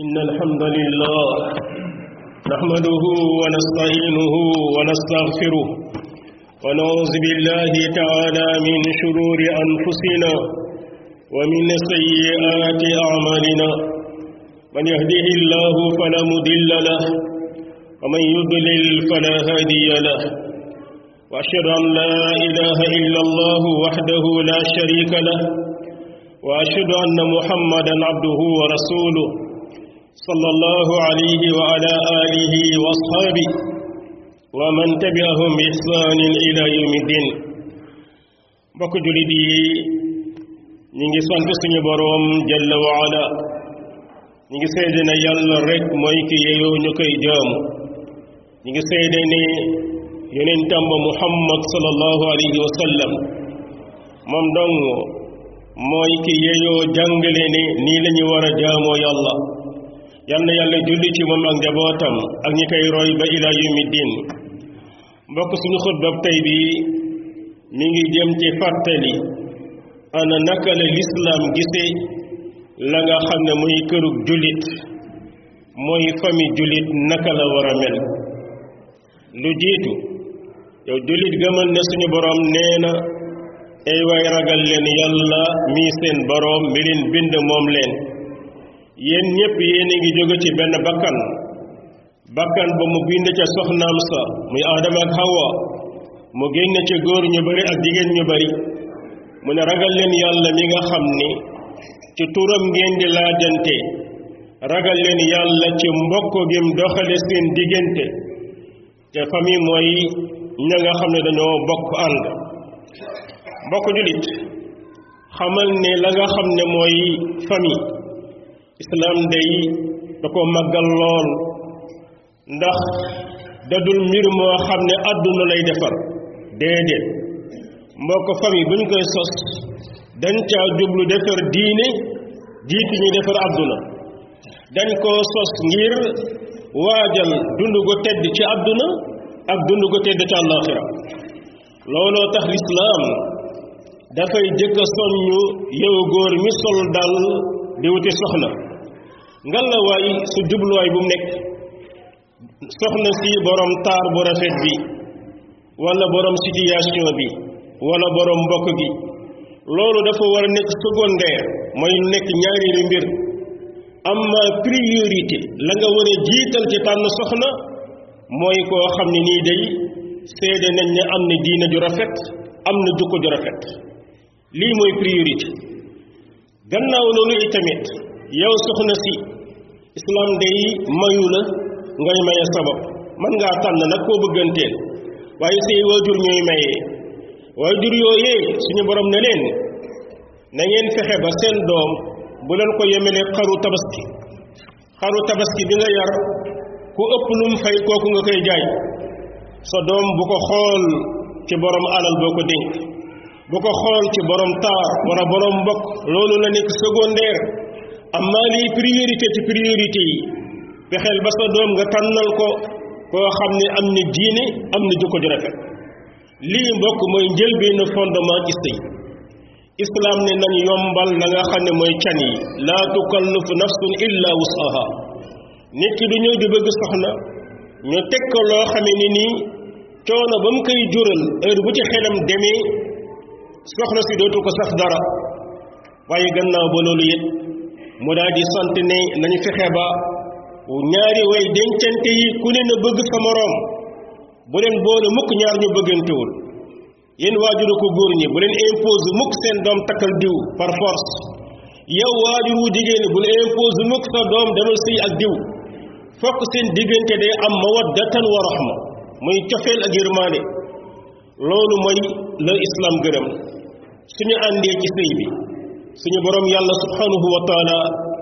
إن الحمد لله نحمده ونستعينه ونستغفره ونعوذ بالله تعالى من شرور أنفسنا ومن سيئات أعمالنا من يهده الله فلا مضل له ومن يضلل فلا هادي له وأشهد أن لا إله إلا الله وحده لا شريك له وأشهد أن محمدا عبده ورسوله صلى الله عليه وعلى آله وأصحابه ومن تبعهم بإحسان إلى يوم الدين mbokk julit yi ñi ngi sant suñu boroom jalla wa ala ñi ngi seede ne yàlla rek mooy ki yeyoo ñu koy jaamu ñi ngi seede ne yonentam ba muhammad sallallahu alayhi wa sallam moom dong mooy ki yeyoo jàngale ne nii la ñu war a jaamoo yàlla yal na yàlla julli ci moom ak njabootam ak ñi koy roy ba ila yawmi diin mbokk suñu xutbab tey bi mi ngi jëm ci fàttali ana naka la lislaam gise la nga xam ne muy kërug jullit mooy famille jullit naka la war a mel lu jiitu yow jullit gëmal ne suñu boroom nee na ay waay ragal leen yàlla mii seen boroom mi leen bind moom leen yéen ñépp yéen a ngi jóge ci benn bakkan bakkan ba mu bind ca soxnaam sa muy aadama ak hawa mu génn ca góor ñu bari ak jigéen ñu bari mu ne ragal leen yàlla mi nga xam ni ci turam ngeen di laajante ragal leen yàlla ci mbokk gim doxale seen diggante te famille mooy ña nga xam ne dañoo bokk ànd mbokk julit xamal ne la nga xam ne mooy famille islam day da ko màggal lool ndax dadul mbir moo xam ne àdduna lay defar déedéet mbokk famille bu ñu koy sos dañ caa jublu defar diine jiitu ñu defar àdduna dañ koo sos ngir waajal dund gu tedd ci àdduna ak dund gu tedd ci àllaaxira looloo tax lislaam dafay jëkk a soññu yow góor mi sol dal di wuti soxna ngalla waay su jubluwaay bu mu nekk soxna si borom taar bu rafet bi wala borom situation bi wala borom mbokk gi loolu dafa war a nekk secondaire mooy nekk ñaareelu mbir amma priorité la nga war a jiital ci tànn soxna mooy koo xam ne nii day seede nañ ne am na diina ju rafet am na jukko ju rafet lii mooy priorité gannaaw loolu itamit yow soxna si islam day mayu la ngay maye sabab mën ngaa tànn nag koo bëgganteel waaye say waajur ñooy mayee waajur yooyee suñu borom ne leen na ngeen fexe ba seen doom bu leen ko yemele xaru tabaski xaru tabaski bi nga yar ku ëpp lu mu fay kooku nga koy jaay sa doom bu ko xool ci borom alal boo ko dénk bu ko xool ci borom taar wala borom mbokk loolu la nekk secondaire amma lii priorité ci priorité yi fexeel ba sa doom nga tànnal ko koo xam ne am na diine am na jikko ju rafet lii mbokk mooy njëlbéenu fondement ci sëy islam ne nañ yombal la nga xam ne mooy can yi laa tukallifu nafsun illa wusaha nit ki du ñëw di bëgg soxna ñu teg ko loo xamee ni nii coono ba mu koy jural heure bu ci xelam demee soxna si dootu ko saf dara waaye gannaaw ba loolu it mu daal di sant ne nañu fexe ba ñaari way dencante yi ku ne na bëgg sa moroom bu leen boole mukk ñaar ñu bëggantewul yéen waajuru ko góor ñi bu leen impose mukk seen doom takkal diw par force yow waajur wu jigéen bu leen impose mukk sa doom demal sëy ak diw fokk seen diggante day am mawaddatan wa rahma muy cofeel ak yërmaande loolu mooy la islam gërëm suñu àndee ci sëy bi suñu borom yàlla subhanahu wa taala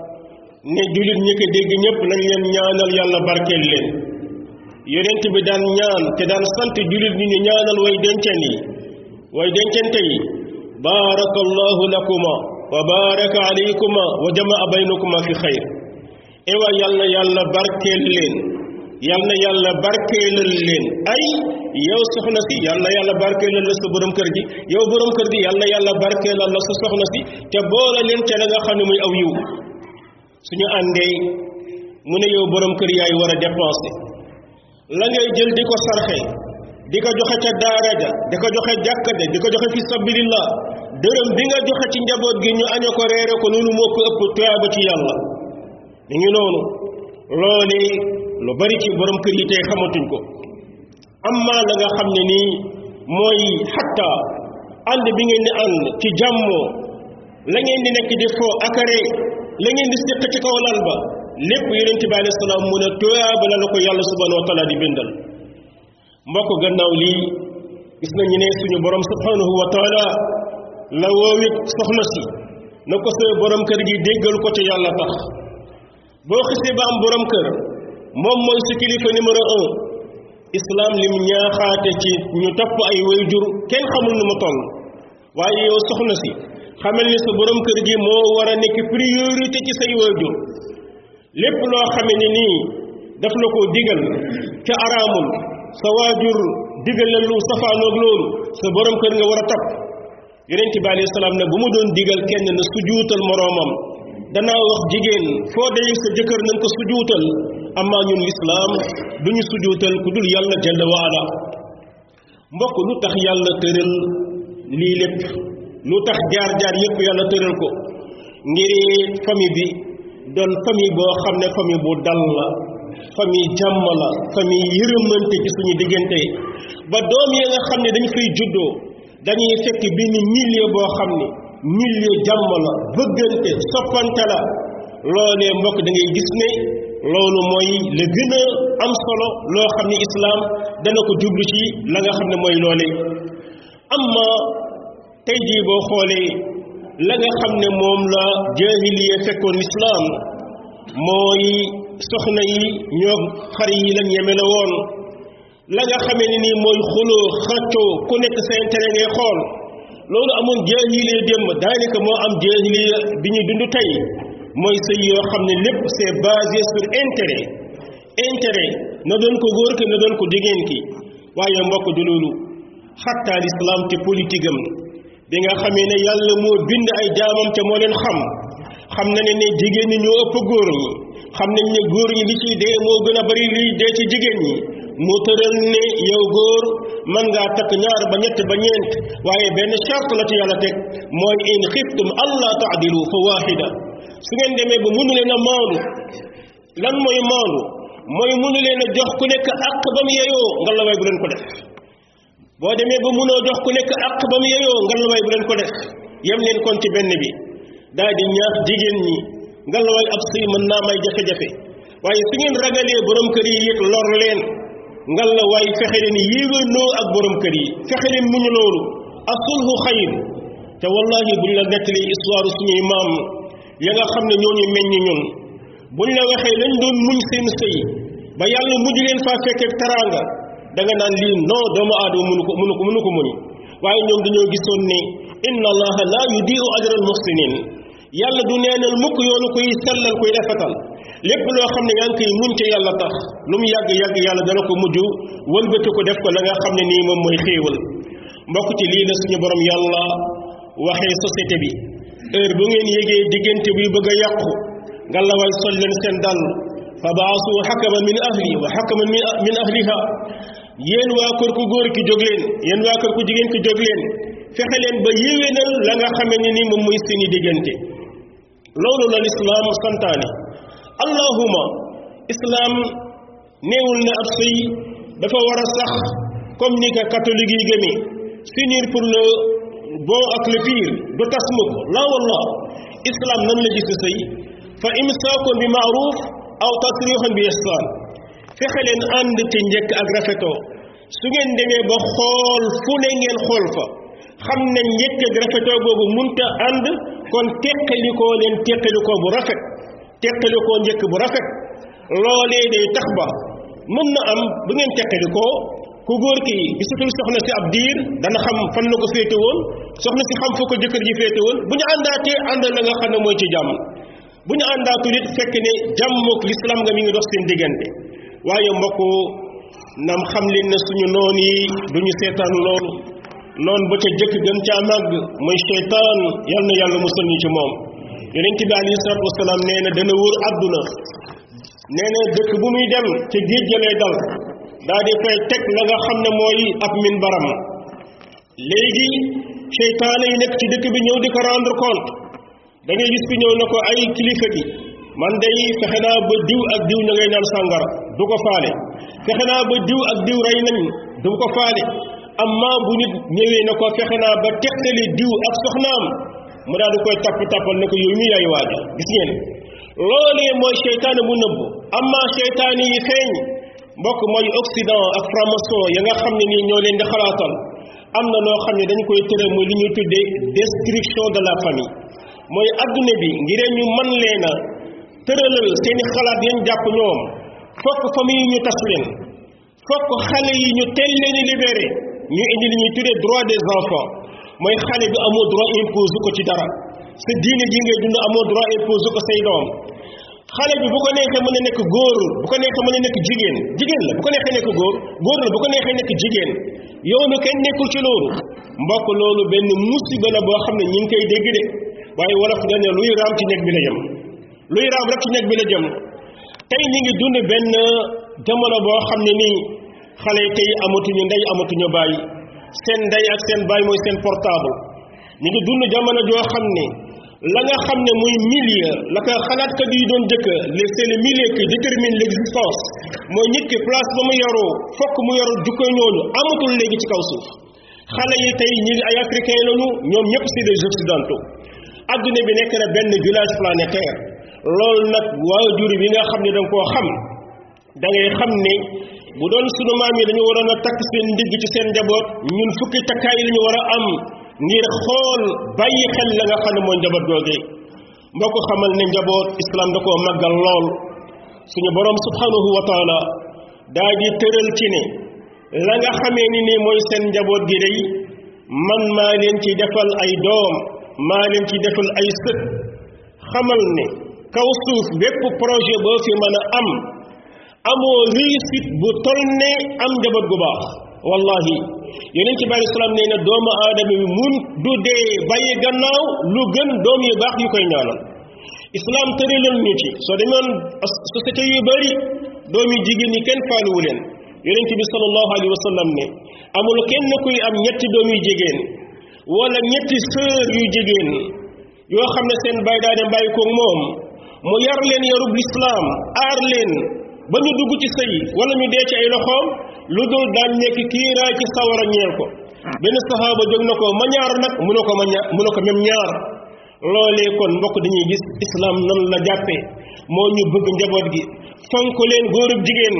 ne jullit ñi ko dégg ñëpp nañ leen ñaanal yàlla barkeel leen yonent bi daan ñaan te daan sant jullit ñi ñu ñaanal way dencen yi way dencente yi baarakallahu lakuma wa baaraka alaykuma wa jamaa baynakuma fi xayr ewa yàlla yàlla barkeel leen yal na yàlla barkeelal leen ay yow soxna si yal na yàlla barkeelal la sa borom kër gi yow borom kër gi yal na yàlla barkeelal la sa soxna si te boole leen ca la nga xam ne muy aw yiw suñu àndee mu ne yow borom kër yaay war a dépenser la ngay jël di ko sarxe di ko joxe ca daara ja di ko joxe jàkka ja di ko joxe fi sabilillah dërëm bi nga joxe ci njaboot gi ñu aña ko reere ko loolu moo ko ëpp tuyaaba ci yàlla ñu ngi noonu loole lu bari ci borom kër yi tey xamatuñ ko amma la nga xam ne nii mooy xatta ànd bi ngeen di ànd ci jàmmoo la ngeen di nekk di foo akare la ngeen di séq ci kaw lal ba lépp yonente bi alayhi salaam mu ne tuyaaba la la ko yàlla subhanahu wa taala di bindal mbokk gannaaw lii gis nañu ne suñu borom subhanahu wa taala la woowit soxna si na ko sa borom kër gi déggal ko ca yàlla tax boo xisee ba am borom kër moom mooy sa kilifa numéro un islam lim ñaaxaate ci ñu topp ay wayjur kenn xamul nu mu toll waaye yow soxna si xamal ni sa borom kër gi moo war a nekk priorité ci say wayjur lépp loo xame ni nii daf la ko digal ca araamul sa waajur digal la lu safaanoog loolu sa borom kër nga war a topp yonent bi alayhi salaam ne bu mu doon digal kenn na sujuutal moroomam danaa wax jigéen foo dee sa jëkkër nañ ko sujuutal amma ñun lislaam duñu sujuutal ku dul yàlla jalla waala mbokk lu tax yàlla tëral lii lépp lu tax jaar-jaar yépp yàlla tëral ko ngir famille bi doon famille boo xam ne famille bu dal la famille jàmm la famille yërëmante ci suñu diggante ba doom yi nga xam ne dañ fay juddoo dañuy fekk benn milieu boo xam ne milieu jàmm la bëggante soppante la loolee mbokk da ngay gis ne loolu mooy la gën a am solo loo xam ne islaam dana ko jublu ci la nga xam ne mooy loole amma tey jii boo xoolee la nga xam ne moom la jaahiliya fekkoon islaam mooy soxna yi ñoo xar yi lañ yemele woon la nga xamee ne nii mooy xuloo xaccoo ku nekk sa intérêt ngay xool loolu amoon jaahiliya démb daanaka moo am jaahiliya bi ñu dund tey mooy sëy yoo xam ne lépp c'est basé sur intérêt intérêt na doon ko góor ki na doon ko jigéen ki waaye mbokk du loolu xattaa l'islam te politique am bi nga xamee ne yàlla moo bind ay jaamam ca moo leen xam xam na ne ne jigéen ñi ñoo ëpp góor ñi xam nañ ne góor ñi li ciy dee moo gën a bari liy dee ci jigéen ñi mu tëral ne yow góor mën ngaa takk ñaar ba ñett ba ñeent waaye benn charte la ci yàlla teg mooy in xiftum allah taadilu fa waahida su ngeen demee ba mënu leen a maandu lan mooy maandu mooy mënu leen a jox ku nekk àq ba mu yeyoo nga la way bu leen ko def boo demee ba mënoo jox ku nekk àq ba mu yeyoo nga la way bu leen ko def yem leen kon ci benn bi daal di ñaax jigéen ñi nga la way ab sëy mën naa may jafe-jafe waaye su ngeen ragalee borom kër yi it lor leen nga la way fexe leen yéwénoo ak borom kër yi fexe leen muñu loolu asulhu xayr te wallahi buñ la nettalee histoire suñuy maam ya nga xam ne ñooñu meññ ñun buñ la waxee lañ doon muñ seen sëy ba yàlla mujj leen faa fekkee teraanga da nga naan lii non doomu aadama mënu ko mënu ko mënu ko muñ waaye ñoom dañoo gisoon ne inna allaha la yudiu ajra al muhsinin yàlla du neenal mukk yoonu kuy sellal kuy rafetal lépp loo xam ne yaa ngi koy muñ te yàlla tax lu mu yàgg yàgg yàlla dana ko mujj wëlbati ko def ko la nga xam ne nii moom mooy xéewal mbokk ci lii la suñu borom yàlla waxee société bi heure bu ngeen yégee diggante buy bëgg a yàqu nga la way sol leen seen dal fa baasu xakaman min ahli wa xakaman min ahliha yéen waa kër ku góor ki jóg leen yéen waa kër ku jigéen ki jóg leen fexe leen ba yéwénal la nga xame ne ni moom mooy seeni diggante loolu la lislaam santaane allahuma islaam néewul ne ab sëy dafa war a sax comme ni ko catholique yi gëmee s'unir pour le bon ak le pire du tas mukk la wallah islam nan la gis sëy fa imsaakun bi maaruf aw tasrixun bi ihsaan fexe leen ànd ci njëkk ak rafetoo su ngeen demee ba xool fu ne ngeen xool fa xam ne njëkk ak rafetoo boobu munta ànd kon teqalikoo leen teqalikoo bu rafet teqalikoo njëkk bu rafet loolee day tax ba mën na am bu ngeen teqalikoo ku góor ki gisatul soxna si ab diir dana xam fan la ko féete woon soxna si xam fu ko jëkkër ji féete woon bu ñu àndaatee ànd la nga xam ne mooy ci jàmm bu ñu àndaatul it fekk ne jàmmook l'islam nga mi ngi dox seen diggante waaye mbokk nam xam leen ne suñu noon yi duñu seetaan loolu noon ba ca jëkk gën caa màgg mooy seytaan yal na yàlla musal ñu ci moom yonent bi alayhi salaatu wasalaam nee na dana wër àdduna nee na dëkk bu muy dem ca géej ga lay dal daa di fay teg la nga xam ne mooy ab min baram léegi seytaane yi nekk ci dëkk bi ñëw di ko rendre compte da ngay gis ku ñëw na ko ay kilifa gi man day fexe naa ba diw ak diw ña ngay naan sàngara du ko faale fexe naa ba diw ak diw rey nañ du ko faale amma bu nit ñëwee na ko fexe naa ba teqali diw ak soxnaam mu daal di koy tapp tappal ne ko yow mi yaay waaja gis ngeen loolee mooy seytaane bu nëbbu amma seytaane yi feeñ mbokk mooy occident ak franc-maçon ya nga xam ne nii ñoo leen di xalaatal am na loo xam ne dañ koy tëre mooy li ñuy tuddee destruction de la famille mooy adduna bi ngir ñu mën leen a tëralal seeni xalaat yañ jàpp ñoom fokk famille yi ñu tas leen fokk xale yi ñu teel leen libéré ñu indi li ñuy tuddee droit des enfants mooy xale bi amoo droit impose ko ci dara sa diine ji ngay dund amoo droit impose ko say doom xale bi bu ko neexee mën a nekk góor bu ko neexee mën a nekk jigéen jigéen la bu ko neexee nekk góor góor la bu ko neexee nekk jigéen yow mi kenn nekkul ci loolu mbokk loolu benn musiba la boo xam ne ñi ngi koy dégg de waaye wolof dañ ne luy raam ci nekk bi la jëm luy raam rek ci nekk bi la jëm tey ñi ngi dund benn jamono boo xam ne nii xale yi tey amatuñu ndey amatuñu bàyyi seen ndey ak seen bàyyi mooy seen portable ñi ngi dund jamono joo xam ne la nga xam ne muy milieu la ko xalaatkat yi doon jëkk le c'est le milieu qui détermine l'existence mooy nit ki place ba mu yaroo fokk mu yaru jukko ñooñu amatul léegi ci kaw suuf xale yi tey ñi ay africain lañu ñoom ñëpp c'est des occidentaux adduna bi nekk na benn village planétaire loolu nag waajur bi nga xam ne da nga koo xam da ngay xam ne bu doon sunu maam yi dañu waroon a takk seen ndigg ci seen njaboot ñun fukki takkaay yi lañu war a am ngir xool bàyyi xel la nga xam ne mooy njaboot googee mbokk xamal ne njaboot islam da koo màggal lool suñu borom subhanahu wa taala daa di tëral ci ne la nga xamee ni ni mooy seen njaboot gi day man maa leen ci defal ay doom maa leen ci defal ay sët xamal ne kaw suuf bépp projet boo fi mën a am amoo réussite bu tol ne am njaboot gu baax wallahi yeneen ci bàyyi salaam nee na doomu aadama bi mun du dee bàyyi gannaaw lu gën doom yu baax yu koy ñaanal islam tëralal ñu ci soo demoon société yu bari doom yu jigéen ñi kenn faaliwu leen yonent bi sallallahu alayhi wa sallam ne amul kenn kuy am ñetti doom yu jigéen wala ñetti sœur yu jigéen yoo xam ne seen bay daa dem bàyyi koog moom mu yar leen yarub lislaam aar leen ba ñu dugg ci sëy wala ñu dee ci ay loxoom lu dul daan nekk kiiraay ci sawara ñeel ko benn saxaaba jóg na ko ma ñaar nag mu ne ko ma ñaar mu ne ko même ñaar loolee kon mbokk dañuy gis islam nan la jàppee moo ñu bëgg njaboot gi fonk leen góorub jigéen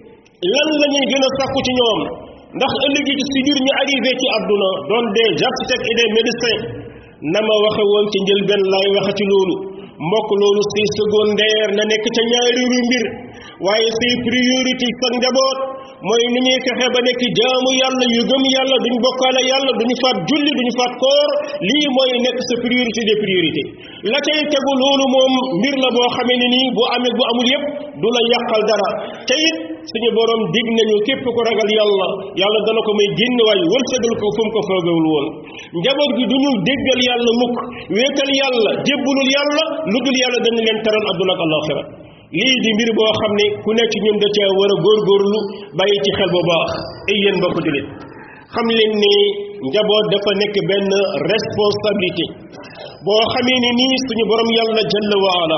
lan la ñuy gën a sàkku ci ñoom ndax ëllëg yi si biir ñu arrivé ci àdduna doon des architectes et des médecins na ma waxe woon ci njëlbeen laay waxe ci loolu mbokk loolu c'est secondaire na nekk ca ñaari ru mbir waaye say priorité sa njaboot mooy ni ñuy fexe ba nekk jaamu yàlla yu gëm yàlla duñ bokkaale yàlla duñu faat julli duñu faat koor lii mooy nekk sa priorité des priorités la cay tegu loolu moom mbir la boo xamee ne nii bu amee bu amul yépp du la yàqal dara te it suñu borom dig nañu képp ko ragal yàlla yàlla dana ko may génn waay wërsëgal ko fu mu ko foogewul woon njaboot gi du ñu déggal yàlla mukk wéetal yàlla jébbulul yàlla lu dul yàlla dañu leen teral adduna ak alaxira lii di mbir boo xam ne ku nekk ñun da ca war a góorgóorlu bàyyi ci xel bu baax ay yéen mbokk jullit xam leen ni njaboot dafa nekk benn responsabilité boo xamee ni nii suñu borom yàlla jalla wa ala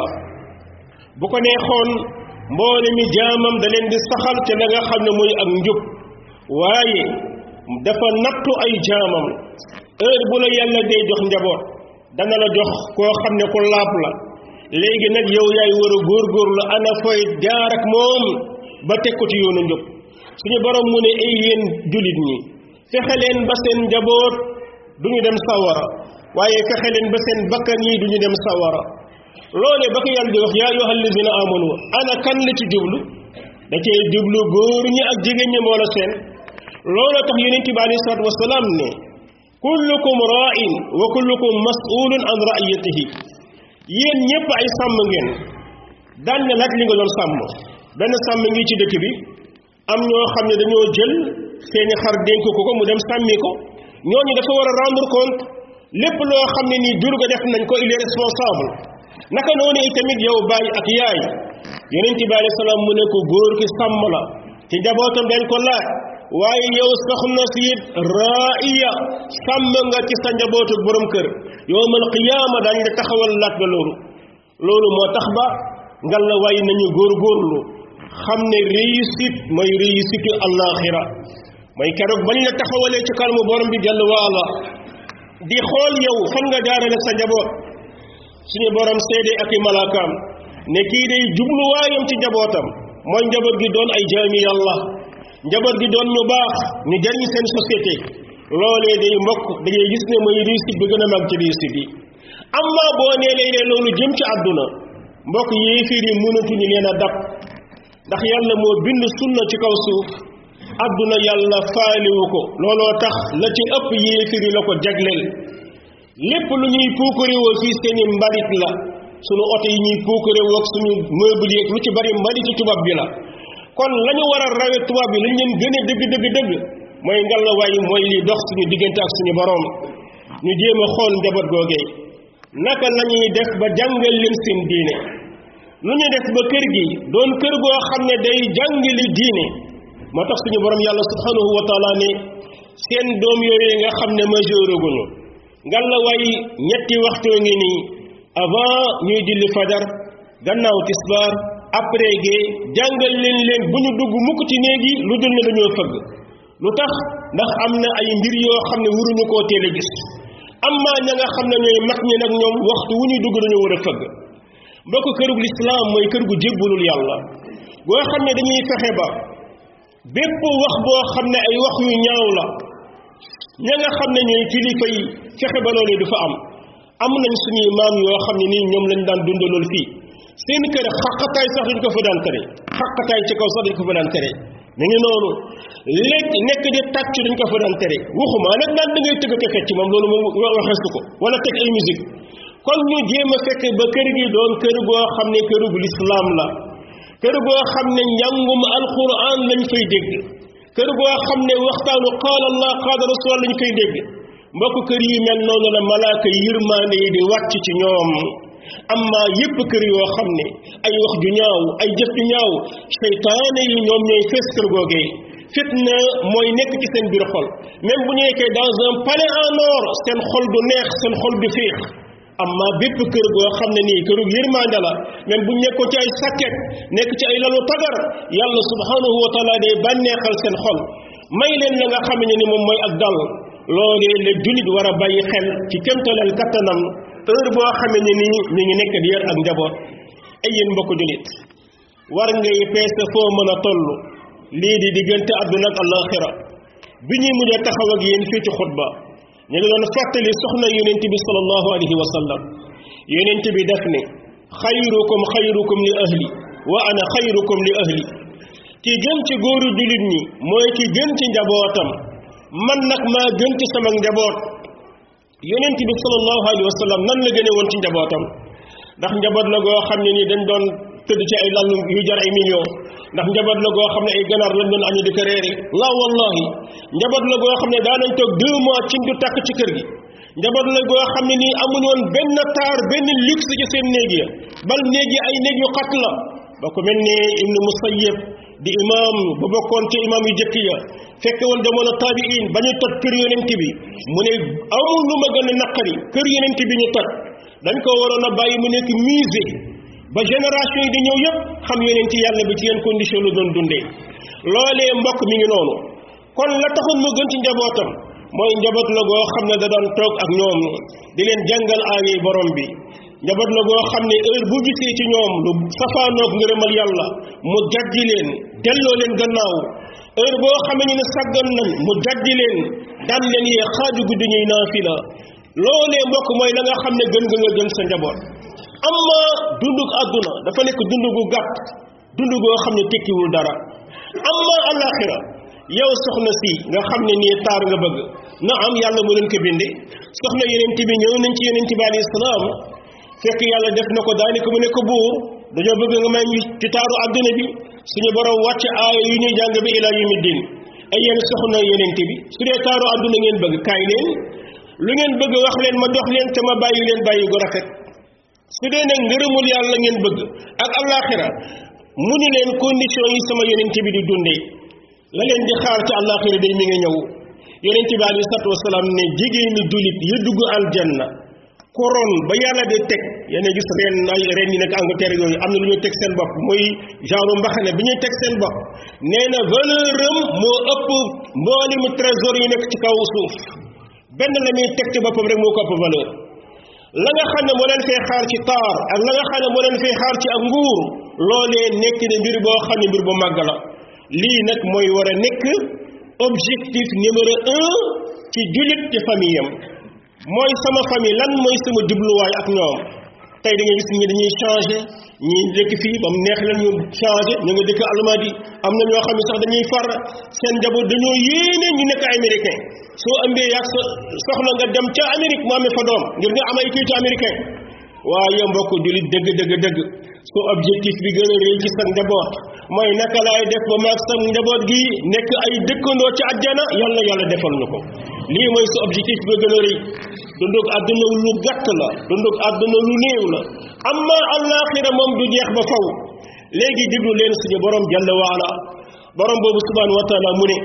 bu ko neexoon mboole mi jaamam da leen di saxal ca la nga xam ne muy ak njub waaye dafa nattu ay jaamam heure bu la yàlla dee jox njaboot dana la jox koo xam ne ku laab la léegi nag yow yaay war a góorgóorlu ana fooy jaar ak moom ba teg ko ci yoonu njub suñu borom mu ne ay yéen jullit ñi fexe leen ba seen njaboot du ñu dem sawara waaye fexe leen ba seen bakkan yi du ñu dem sawara loole ba ko yàlla di wax yaa ayyuhal lazina amanu ana kan la ci jublu da cee jublu góor ñi ak jigéen ñi moo la seen looloo tax yonent bi alayhi salaatu wasalaam ne kullukum ra'in wa kullukum mas'ulun an ra'iyatihi yéen ñëpp ay sàmm ngeen daan na laaj li nga doon sàmm benn sàmm ngi ci dëkk bi am ñoo xam ne dañoo jël seeni xar dénk ko ko mu dem sàmmi ko ñooñu dafa war a rendre compte lépp loo xam ne nii jur ga def nañ ko il est responsable naka noonu itamit yow baay ak yaay yonent bi alayhi salaam mu ne ko góor ki sàmm la ci njabootam dañ ko laaj waaye yow soxna si it raaiya sàmm nga ci sa njabootu borom kër yowmal qiyaama dañ la taxawal laaj ba loolu loolu moo tax ba ngal la waaye nañu góorgóorlu xam ne réussite mooy réussite àllaaxira mooy keroog bañ la taxawalee ci kanamu borom bi jàll waala di xool yow fan nga jaarale sa njaboot suñu borom seede ak i malaakaam ne kii day jubluwaayam ci njabootam mooy njaboot gi doon ay jaami yàlla njaboot gi doon ñu baax ñu jariñ seen société loolee day mbokk da ngay gis ne mooy réussite bi gën a mag ci réussite yi amma boo nee lay ne loolu jëm ci àdduna mbokk yéefir yi mënatuñu leen a dab ndax yàlla moo bind sunna ci kaw suuf àdduna yàlla faaliwu ko looloo tax la ci ëpp yéefir yi la ko jagleel lépp lu ñuy puukarewoo fii seeni mbalit la sunu oto yi ñuy puukarewoo ak suñu meuble yi lu ci bari mbalit ci tubaab bi la kon la ñu war a rawe tubaab bi lañ leen gën a dëgg dëgg dëgg mooy ngallaawaay mooy li dox suñu diggante ak suñu boroom ñu jéem a xool njaboot googee naka la ñuy def ba jàngal leen seen diine lu ñu def ba kër gi doon kër goo xam ne day jàngali diine moo tax suñu borom yàlla subhanahu wa taala ne seen doom yooyu nga xam ne majeur guñu ngallaawaay ñetti waxtoo ngi nii avant ñuy julli fajar gannaaw tisbaar après gee jàngal leen leen bu ñu dugg mukk ci néegi lu dul ne dañoo fëgg lu tax ndax am na ay mbir yoo xam ne waruñu koo teel a gis amma ña nga xam ne ñooy mag ñi nag ñoom waxtu wu ñuy dugg dañoo war a fëgg mbokk kërug lislaam mooy kër gu jébbalul yàlla goo xam ne dañuy fexe ba bépp wax boo xam ne ay wax yu ñaaw la ña nga xam ne ñooy kilifa yi fexe ba loolu du fa am am nañ suñuy maam yoo xam ne nii ñoom lañ daan dundalool fii seen kër xaqataay sax dañ ko fa daan tere xaqataay ci kaw sax dañ ko fa daan tere mi ngi noonu léegi nekk di tàcc dañ ko fa daan tere waxuma nag naan da ngay tëgg ko fecc moom loolu moom waxeesu ko wala teg ay musique kon ñu jéem a fekk ba kër gi doon kër goo xam ne këru bu lislaam la kër goo xam ne njàngum alquran lañ fay dégg kër goo xam ne waxtaanu qaala allah qaala rasul lañ fay dégg mbokk kër yi mel noonu la malaaka yërmaande yi di wàcc ci ñoom amma yépp kër yoo xam ne ay wax ju ñaaw ay jëf ju ñaaw seytaane yi ñoom ñooy fees kër googee fitna mooy nekk ci seen biir xol même bu ñu nekkee dans un palais en or seen xol du neex seen xol du féex amma bépp kër goo xam ne nii këru yërmande la même bu ñu nekkoon ci ay sakket nekk ci ay lalu tagar yàlla subhanahu wa taala day bànneexal seen xol may leen la nga xam ne ni moom mooy ak dal loolee la jullit war a bàyyi xel ci kémtaleel kattanam heure boo xamee ne nii ñu ngi nekk di yar ak njaboot ay yéen mbokk jullit war ngay peese foo mën a toll lii di diggante àdduna ak alaxira bi ñuy mujj a taxaw ak yéen fii ci xutba ñu ngi doon fàttali soxna yonent bi sallallahu alayhi wa sallam yonent bi def ne xayrukum xayrukum li ahli wa ana xayrukum li ahli ki gën ci góoru jullit ñi mooy ki gën ci njabootam man nag maa gën ci sama njaboot yonent bi sallallahu alayhi wa sallam nan la gëne woon ci njabootam ndax njaboot la goo xam ne nii dañ doon tëdd ci ay lal yu jar ay millions ndax njaboot la goo xam ne ay ganaar lañ doon añu di ko reere la wallahi njaboot la goo xam ne daa nañ toog deux mois cin du tàkk ci kër gi njaboot la goo xam ne nii amuñu woon benn taar benn luxe ci seen néeg ya bal néeg yi ay néeg yu xat la ba ko mel ne ibnu musayyib di imam ba bokkoon ci imam yu jëkk ya fekke woon jamono taabiin ba ñuy toj kër yonent bi mu ne amul lu ma gën a naqari kër yonent bi ñu toj dañ ko waroon a bàyyi mu nekk musée ba génération yi di ñëw yëpp xam yonent yàlla bi ci yenn condition lu doon dundee loolee mbokk mi ngi noonu kon la taxoon mu gën ci njabootam mooy njaboot la goo xam ne da doon toog ak ñoom di leen jàngal aaye borom bi njaboot la goo xam ne heure bu gisee ci ñoom lu safaanoog ngërëmal yàlla mu jajji leen delloo leen gannaaw heure boo xamee ñu ne sàggan nañ mu jajji leen daan leen yee xaaju guddi ñuy naafila loolee mbokk mooy la nga xam ne gën nga nga gën sa njaboot amma dundug àdduna dafa nekk dund gu gàtt dund goo xam ne tekkiwul dara amma alaxira yow soxna si nga xam ne nii taar nga bëgg na am yàlla mu leen ko binde soxna yeneen bi ñëw nañ ci yeneen bi alayhi salaam fekk yàlla def na ko daanaka mu nekk buur dañoo bëgg nga may ñu ci taaru àdduna bi suñu borom wàcc aaya yu ñuy jàng bi ilaa yawmi diin ay yéen soxna yeneen bi su dee taaru àdduna ngeen bëgg kaay leen lu ngeen bëgg wax leen ma dox leen te ma bàyyi leen bàyyi gu rafet su dee nag ngërëmul yàlla ngeen bëgg ak alaxira mu ni leen condition yi sama yonent bi di dundee la leen di xaar ci àllaaxira day mi ngi ñëw yonent bi alei salatu wasalaam ne jigéeni jullit yi dugg aljanna couronne ba yàlla de teg yéen a gis ren ay ren yi nekk Angleterre yooyu am na lu ñuy teg seen bopp muy genre mbaxane bi ñuy teg seen bopp nee na valeur am moo ëpp mbooli mu trésor yi nekk ci kaw suuf benn la muy teg ci boppam rek moo ko ëpp valeur la nga xam ne moo leen fay xaar ci taar ak la nga xam ne moo leen fay xaar ci ak nguur loolee nekk ne mbir boo xam ne mbir bu màgg la lii nag mooy war a nekk objectif numéro un ci jullit ci famille am mooy sama famille lan mooy sama jubluwaay ak ñoom tey da ngay gis ñi dañuy changé ñi dëkk fii ba mu neex leen ñu changé ñu nga dëkk Almadi am na ñoo xam ne sax dañuy far seen njaboot dañoo yéene ñu nekk américain soo ëmbee yàgg sa soxla nga dem ca Amérique mu amee fa doom ngir nga am ay kayitu américain waaye mbokk jullit dëgg dëgg dëgg su objectif bi gën a réy ci sa njaboot mooy naka laay def ba maag sa njaboot gi nekk ay dëkkandoo ci àjjana yàlla yàlla defal ñu ko lii mooy su objectif bi gën a rëy dundug àdduna lu gàtt la dundug àdduna lu néew la amma àllaaxira moom du jeex ba faw léegi diglu leen suñu borom jalla waala borom boobu subhanahu wa taala mu ne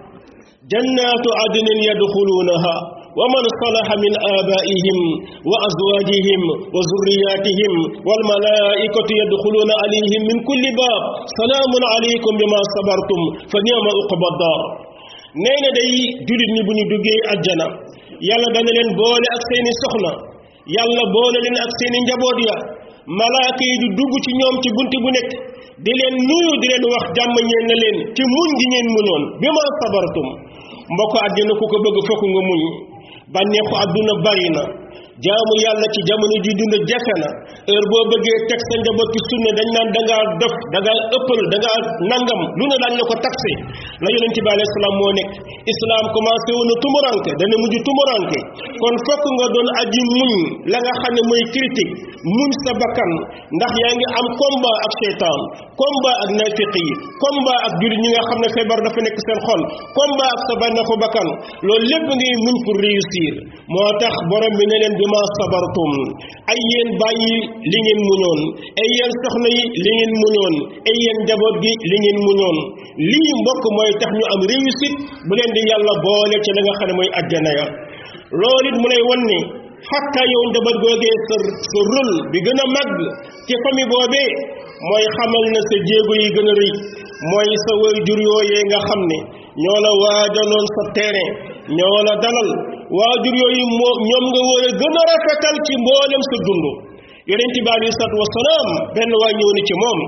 jannaatu adnin yadxuluunaha wa man salaha min aabaihim wa azwaajihim wa zurriyatihim walmalaikatu yadxuluuna alayhim min kulli baab salaamun alaykum bima sabartum fa niama uqba daar nee na day julit ñi bu ñu duggee ajjana yàlla dana leen boole ak seeni soxna yàlla boole leen ak seeni njaboot ya malaaka yi du dugg ci ñoom ci bunt bu nekk di leen nuyu di leen wax jàmm ñeen na leen ci muñ gi ngeen muñoon bi ma sabartum mbokk àddina ku ko bëgg fokk nga muñ bànneexu àdduna bari na jaamu yàlla ci jamono ji dund jafe na heure boo bëggee teg sa njaboot ci sunna dañ naan da ngaa dof da ngaa ëppal da ngaa nangam lu ne daañ la ko taxé la yonente bi alayhi salaam moo nekk islam commencé woon na tumuranke dana mujj tumuranke kon fokk nga doon aji muñ la nga xam ne mooy critique muñ sa bakkan ndax yaa ngi am combat ak seytaan combat ak nafiq yi combat ak jullit ñi nga xam ne feebar dafa nekk seen xol combat ak sa bànneexu bakkan loolu lépp ngay muñ pour réussir moo tax borom bi ne leen bi ma sabartum ay yéen bàyyi li ngeen muñoon ay yéen soxna yi li ngeen muñoon ay yéen njaboot gi li ngeen muñoon lii mbokk mooy tax ñu am réussite bu leen di yàlla boole ci la nga xam ne mooy àjjana ya loolu it mu lay won ne xatta yow njaboot googee sa sa rôle bi gën a màgg ci famille boobee mooy xamal na sa jéego yi gën a rëy mooy sa waajur yooyee nga xam ne ñoo la waajaloon sa terrain ñoo la dalal waajur yooyu moo ñoom nga war a gën a rafetal ci mboolem sa dund yonent bi alei salatu wasalaam benn waay ñëw ni ci moom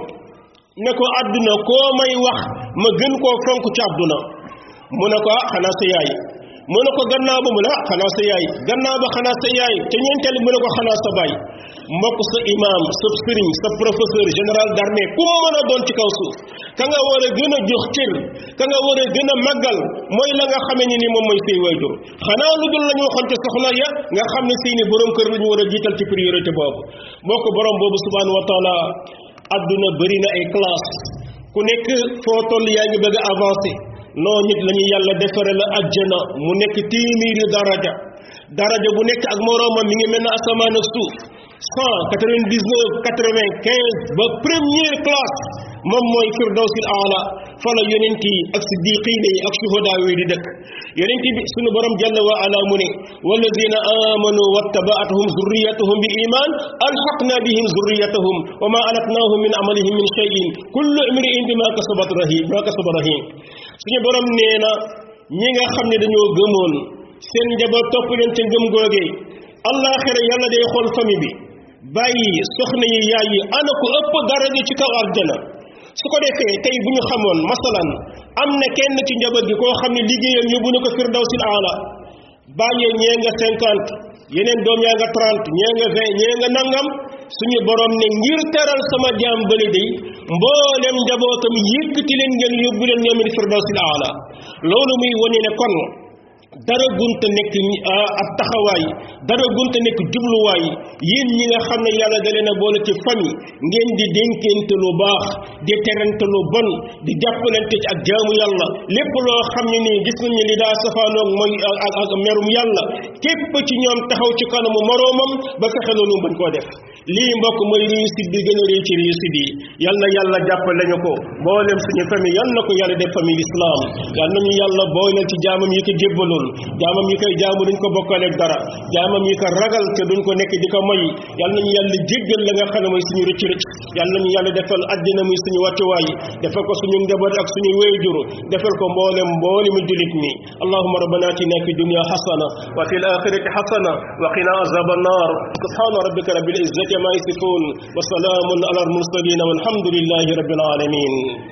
ne ko àdduna koo may wax ma gën koo fonk ci àdduna mu ne ko ah xanaa sa yaay mu ne ko gannaaw ba mu ne ah xanaa sa yaay gannaaw ba xanaa sa yaay te ñeenteel mu ne ko xanaa sa baay mbokk sa imam sa sëriñ sa professeur général d'armée ku mën a doon ci kaw suuf ka nga war a gën a jox cër ka nga war a gën a màggal mooy la nga xamee ni ni moom mooy say waajur xanaa lu dul la ñu waxoon te soxna ya nga xam ne seeni borom kër la ñu war a jiital ci priorité boobu mbokk borom boobu subhanahu wa taala adduna bëri na ay classe ku nekk foo toll yaa ngi bëgg a avancé noo nit la ñu yàlla defare la ajjana mu nekk téeméeri daraja daraja bu nekk ak moroomam mi ngi mel ne asamaan ak suuf cent quatre-vingt-dix-neuf quatre-vingt-quinze ba première classe moom mooy firdawsil aala fa la yonent yi ak siddiqin yi ak shuhadaa yi di dëkk yonent bi sunu borom jalla wa ala mu ne walladina amanu wattabaatuhum zurriyatuhum bi iman alxaqna bihim zurriyatahum wa ma alatnahum min amalihim min cheyin kullu imriin bima kasabat rahim bima kasaba rahim suñu borom nee na ñi nga xam ne dañoo gëmoon seen njaboot topp leen ca ngëm googee allaaxira yàlla day xool famille bi bàyyi soxna yi yaay yi ana ko ëpp daraja ci kaw aljana su ko defee tey bu ñu xamoon masalan am na kenn ci njaboot gi koo xam ne liggéeyam yóbbu na ko firdawsil aala bàyyee ñee nga cinquante yeneen doom yaa nga trente ñee nga vingt ñee nga nangam suñu borom ne ngir teral sama jaam bële day mboolem njabootam yëkkati leen ngeen yóbbu leen ñoom it firdawsil aala loolu muy wane ne kon dara gunta nekk ab taxawaay dara gunta nekk jubluwaay yéen ñi nga xam ne yàlla da leen a boole ci famille ngeen di dénkente lu baax di terante lu bon di jàppalante ci ak jaamu yàlla lépp loo xam ne nii gis nañ ne li daa safaanoog mooy ak ak merum yàlla képp ci ñoom taxaw ci kanamu moroomam ba fexe loolu bañ koo def lii mbokk mooy réussite bi gën a réy ci réussite yi yal na yàlla jàppale ñu ko mboolem suñu famille yal na ko yàlla def famille islam yal nañu yàlla booleel ci jaamam yi ko jébbaloon jaamam yi koy jaamu duñ ko bokkaleeg dara jaamam yi ko ragal te duñ ko nekk di ko moy yal nañu yàlla jéggal la nga xam ne mooy suñu rëcc rëcc yal nañu yàlla defal àddina muy suñu wàccuwaay defal ko suñu njaboot ak suñu wéyjur defal ko mboolem mboolem julit mi allahumma rabbana atina fi dunya hasana wa fil akhirati hasana wa qina azab an-nar subhana rabbika rabbil izzati ma yasifun wa salamun ala al mursalin walhamdulillahi rabbil alamin